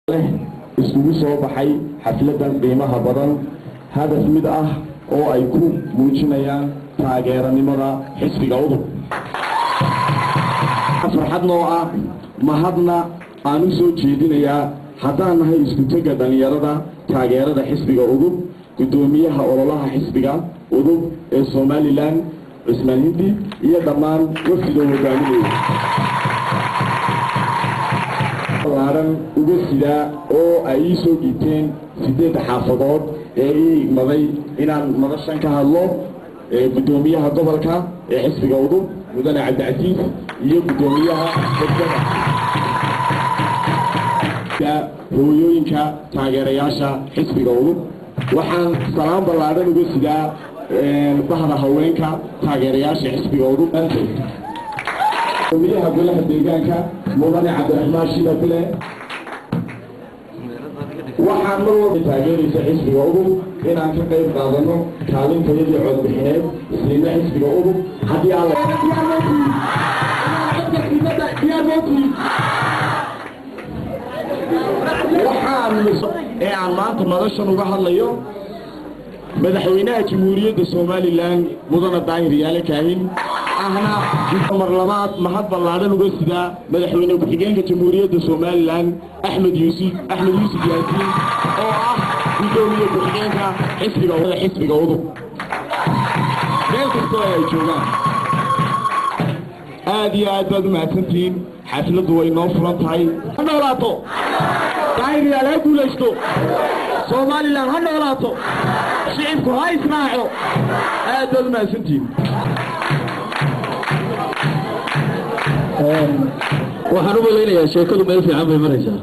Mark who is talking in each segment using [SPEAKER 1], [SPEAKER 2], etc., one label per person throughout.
[SPEAKER 1] leh iskugu soo baxay xafladan qiimaha badan hadaf mid ah oo ay ku muujinayaan taageeranimada xisbiga udub farxad noo ah mahadna aan u soo jeedinayaa haddaan nahay iskutega dhallinyarada taageerada xisbiga udub guddoomiyaha ololaha xisbiga udub ee somalilan cismaan hindi iyo dhammaan wafdiga hogaaminaya laaran uga sidaa oo ay ii soo dhiibteen sideedda xaafadood ee ii igmaday inaan madashan ka hadlo guddoomiyaha gobolka ee xisbiga udub mudane cabdicasiis iyo guddoomiyaha degdega hooyooyinka taageerayaasha xisbiga udub waxaan salaan ballaadhan uga sidaa bahda haweenka taageerayaasha xisbiga udub gudoomiyaha golaha deegaanka mudane cabdiraxmaan shidabile waxaan mar walba taageeraysa xisbiga udub inaan ka qayb qaadano kaalintayadii codbixineed siina xisbiga udub haddii waxaan ee aan maanta madashan uga hadlayo madaxweynaha jamhuuriyadda somalilan mudane daahir yaale kaahin ahna mar labaad mahad ballaadhan uga sidaa madaxweyne ku-xigeenka jamhuuriyadda somalilan axmed yuusuf axmed yuusuf yaasiin oo ah guddoomiye ku-xigeenka xisbiga xisbiga udub meel kastoo ay joogaan aad iyo aad baad u mahadsantihiin xafladdu way noo furan tahay ha noolaato daahir yaale ha guulaysto somalilan ha noolaato shicibku ha israaco aad baad u mahadsantihiin
[SPEAKER 2] waxaan u malaynayaa sheekadu meel fiican bay maraysaa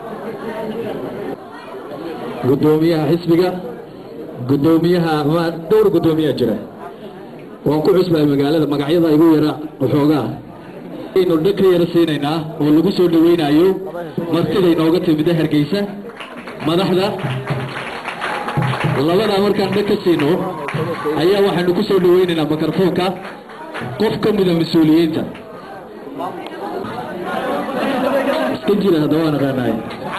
[SPEAKER 2] guddoomiyaha xisbiga guddoomiyaha ma dhowr guddoomiyaa jira waan ku cusbahay magaalada magacyada igu yara waxoogaa aynu dhag ka yara siinaynaa oo lagu soo dhaweynayo martiday nooga timida hargeysa madaxda labadaa markaan dhag ka siino ayaa waxaynu ku soo dhaweynaynaa mikrofoonka qof ka mida mas-uuliyiinta iska jira haddaba waan aqaanaay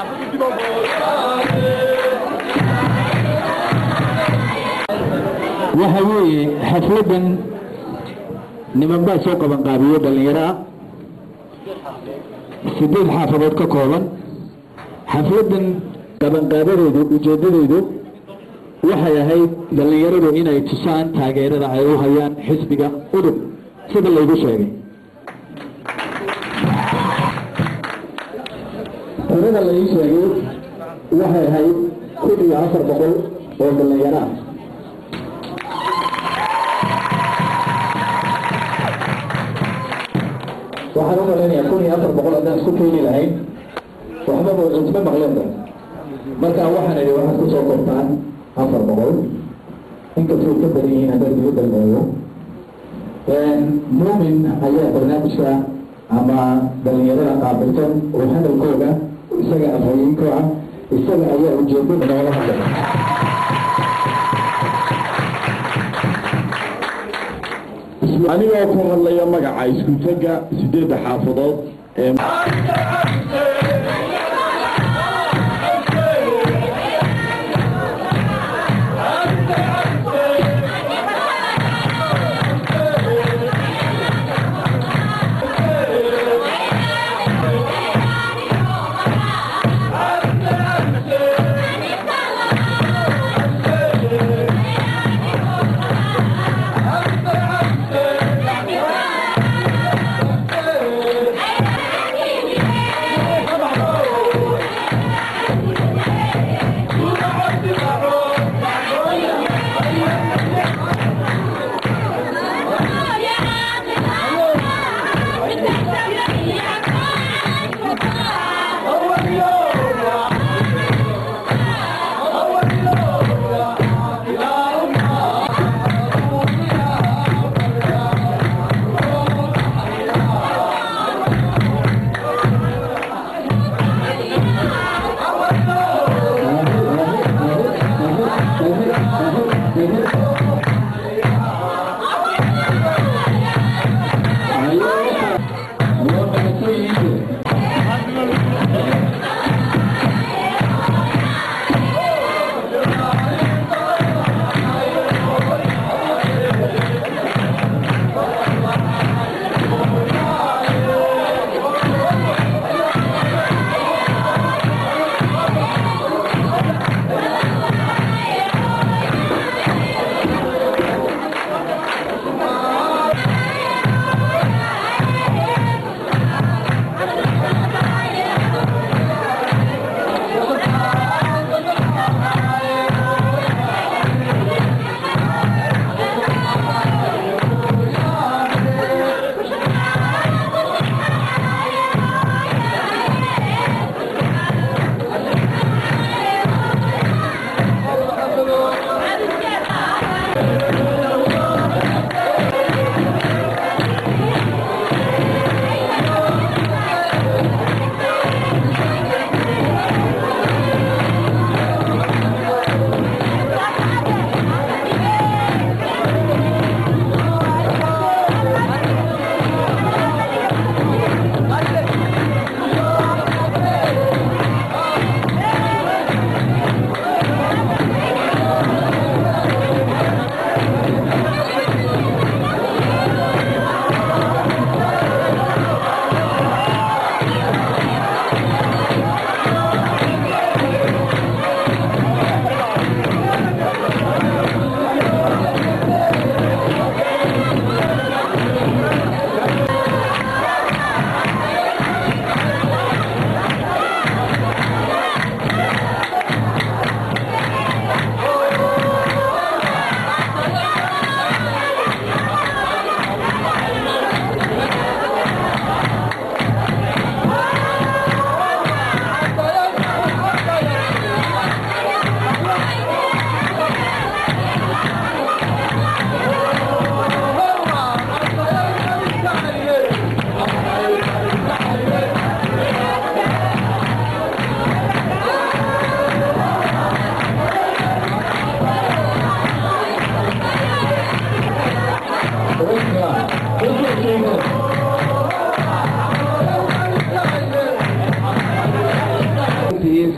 [SPEAKER 2] waxa weeye xafladan niman baa soo qaban qaabiyo dhallinyaro ah sideed xaafadood ka kooban xafladan qabanqaabadeedu ujeedadeedu waxay ahayd dhallinyaradu inay tusaan taageerada ay u hayaan xisbiga udub sida laygu sheegay tirada la ii sheegay waxay ahayd kun iyo afar boqol oo dhallinyaro ah waxaan u malaynayaa kun iyo afar boqol haddaan isku keeni lahayn waxbaba isma maqleenba marka waxaan idhi waxaad ku soo kortaan afar boqol inkastoo ka badan yihiin haddaan diga dalmeeyo muumin ayaa barnaamijka ama dhallinyarada qaabilsan oo hadalkooda isaga afhayeenka ah isaga ayaa ujeedo noola hadlaya
[SPEAKER 1] anigoo ku hadlaya magaca iskutega sideedda xaafadood ee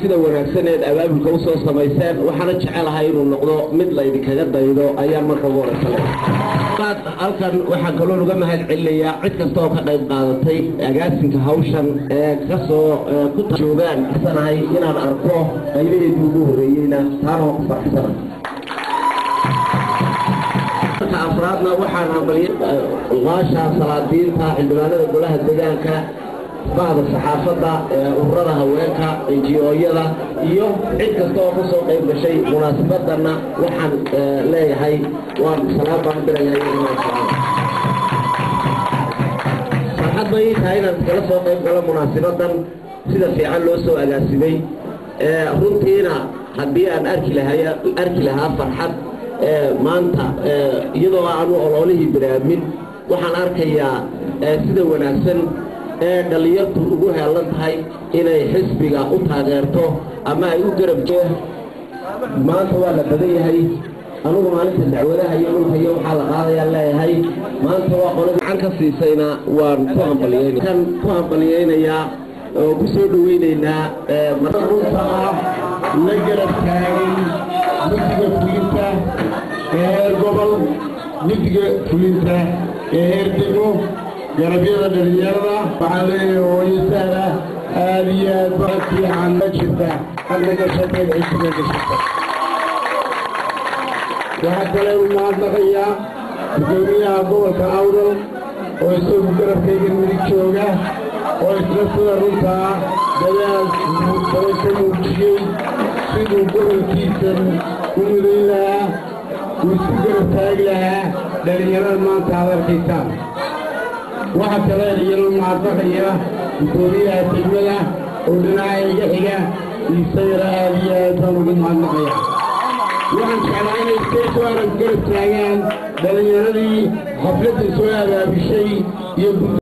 [SPEAKER 1] sida wanaagsan eed abaabulka usoo samayseen waxaana jecelahay inuu noqdo mid laydinkaga daydo ayaan marka ugu horeysale halkan waxaan kaloo uga mahad celinayaa cid kasta oo ka qayb qaadatay agaasinka hawshan ee kasoo ku joogaan isanahay inaan arko qaybaheedii ugu horreeyeyna taana waan ku faraxsana afraadna waxaan hambalya uqaasha salaadiinta xildhibaanada golaha deegaanka bahda saxaafadda ururada haweenka enjiyooyada iyo cid kasta oo kasoo qayb gashay munaasabadana waxaan leeyahay waan salaam baan diraya farxad bay ii tahay inaan iskala soo qayb galo munaasabadan sida fiican loo soo agaasimay runtiina haddii aan arki lahay arki lahaa farxad maanta iyadoo aanu ololihii biraamin waxaan arkayaa sida wanaagsan ee dhallinyartu ugu heelan tahay inay xisbiga u taageerto ama ay u garabjo maanta waa la badan yahay anugu maalinta dacwadaha iyo dhulka iyo waxaa la qaadayaan leeyahay maanta waa qolada gacan ka siisayna waan ku hambaliyeyna kan ku hambaliyeynayaa oo ku soo dhaweynaynaa runta ah la garab taagay guddiga fulinta ee heer gobol guddiga fulinta ee heer dego garabyada dhalinyarada waxaa leeyahay hooyo sahla aada iyo aad ba fiican ma jirta adnaga shaqeed cisga gashata waxaa kale u mahadnaqayaa gudoomiyaha gobolka awdal oo isagu garabkayga midig jooga oo isla sida runtaa dadaal badan ka muujiyey siduu gobolkiisan u mudayn lahaa uu isku garab taagi lahaa dhalinyarada maanta aad arkaysaan waxaa kale iyana mahadnaqaya gudoomiyaha degmada oo dhinaca iga xiga isagana aada iyo aad baan ugu mahadnaqaya waxaan jeclaa inay iskay soo arag garab taagaan dhalinyaradii xafladda soo abaabishay iyo